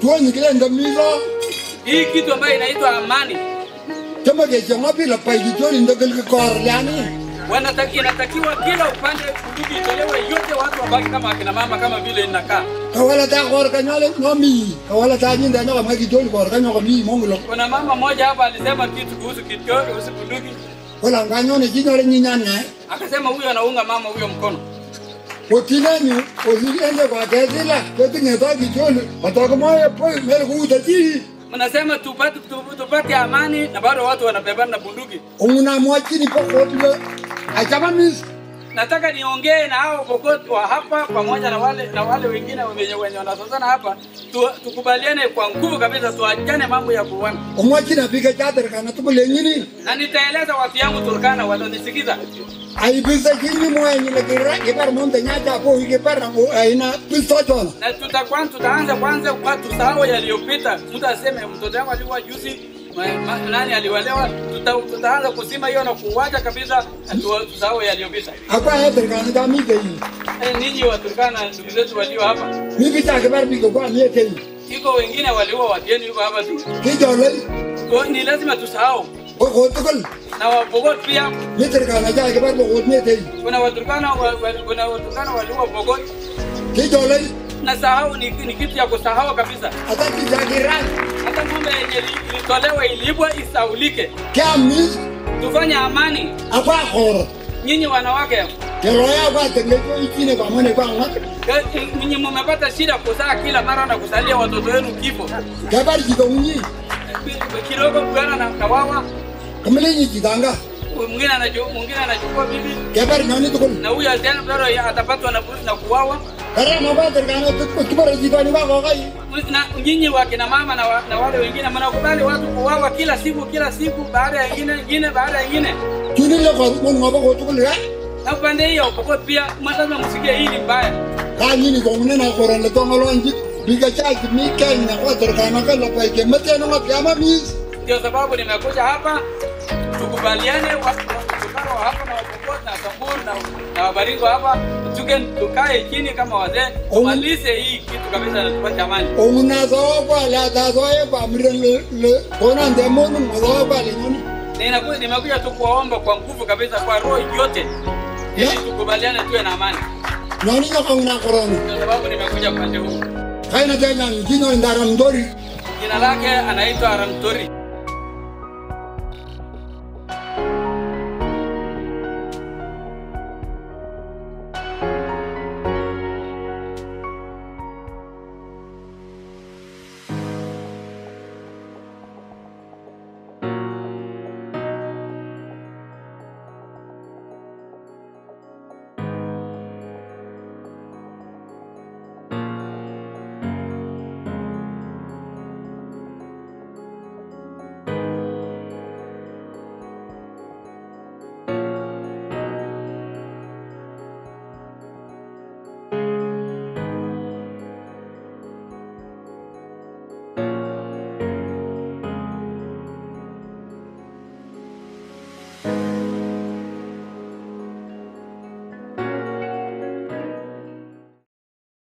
tuonyi kile ndo milo Hii kitu ambayo inaitwa amani kama ke chama bila pai ki tuoni ndo kile kor lani wanataki, inatakiwa kila upande bunduki itolewe yote, watu wabaki kama akina mama kama vile inakaa. kawala ta kor kanyale no mi kawala ta nyinda no kama ki tuoni kor kanyo mi mongulo Kuna mama mmoja hapa alisema kitu kuhusu kitoro, kuhusu bunduki, wala nganyo ne jinyore nyinyanya akasema huyo anaunga mama huyo mkono. otinanyu osiende kwa kesila ketinge ta ki tuoni atakomoye poi mele kuutati Mnasema tupate, tu- tupate amani na bado watu wanabebana na bunduki. unguna mwachini pa kotile achama mis Nataka niongee na hao Pokot wa hapa pamoja na wale na wale wengine wenye wenye wanasozana hapa tu, tukubaliane kwa nguvu kabisa, tuachane mambo ya kuuana, omwachini apike chater kana tukule nyini na nitaeleza watu yangu Turkana walionisikiza. aibisa chini mwenye le kira kipar monte nyacha po kipar na aina pisto chona na tutakuwa tutaanza kwanza kwa tusahau yaliyopita. Mtu aseme mtoto wangu alikuwa juzi ma, ma, nani aliwalewa, tuta, tutaanza kusima hiyo na kuwacha kabisa, na tu- tusahau yaliyopita. akwa heter kana ta mi kei Eh, ninyi Waturkana ndugu zetu walio hapa, mi bicha kipar biko kwa mi kei iko wengine waliua wageni huko hapa tu, kijole Kwa- ni lazima tusahau ko ko tukul na Wapokot pia. mi ter kana ja kipar bo mi kei Kuna Waturkana wa, wa, kuna Waturkana waliua Pokot kijole na sahau ni, ni kitu ya kusahau kabisa. ata kicha kiran Hata ng'ombe yenye ili- ilitolewa ilibwa isaulike, kya mis tufanye amani. akwa khoro Nyinyi wanawake keroya kwa tele ko ichine kwa mone kwa ngak Ninyi mmepata shida kuzaa kila mara na kusalia watoto wenu kifo kipar jito unyi kidogo, bwana na kawawa, kamile nyi jitanga mwingine anaju- mwingine anachukua bibi kipar nyoni tukul na huyu tena bado atapatwa na na kuwawa. kara ma ba ter kana tukul kipar jito ni ba ko kai Na nyinyi wakina mama na, wa, na wale wengine mnakubali watu kuwawa kila siku kila siku, baada ya ingine ingine baada ya ingine. chuni le ko mon ngoba ko tukul ya Na upande hiyo Pokot pia lazima msikie hii ni mbaya. ka nyini ko ne na koran le to ngalo nji biga cha ki mi ken na ko ter kana ka la pa ke mate no ka ma mis Ndio sababu nimekuja hapa tukubaliane, wa- Waturkana wa hapa na Wapokot na Samburu na, na Wabaringo hapa tuke tukae chini kama wazee tumalize hii kitu kabisa na tupate amani. onguna so kwa la ta so e pa mren le le ko na de mon mo so pa le nyoni Ninakuja nimekuja tu kuwaomba kwa nguvu kabisa, kwa roho yote, ili Ya. tukubaliane tuwe na amani. nyoni no ko na koran Ndio sababu nimekuja upande huu. kai na te na jino ndara ndori Jina lake anaitwa Ramtori.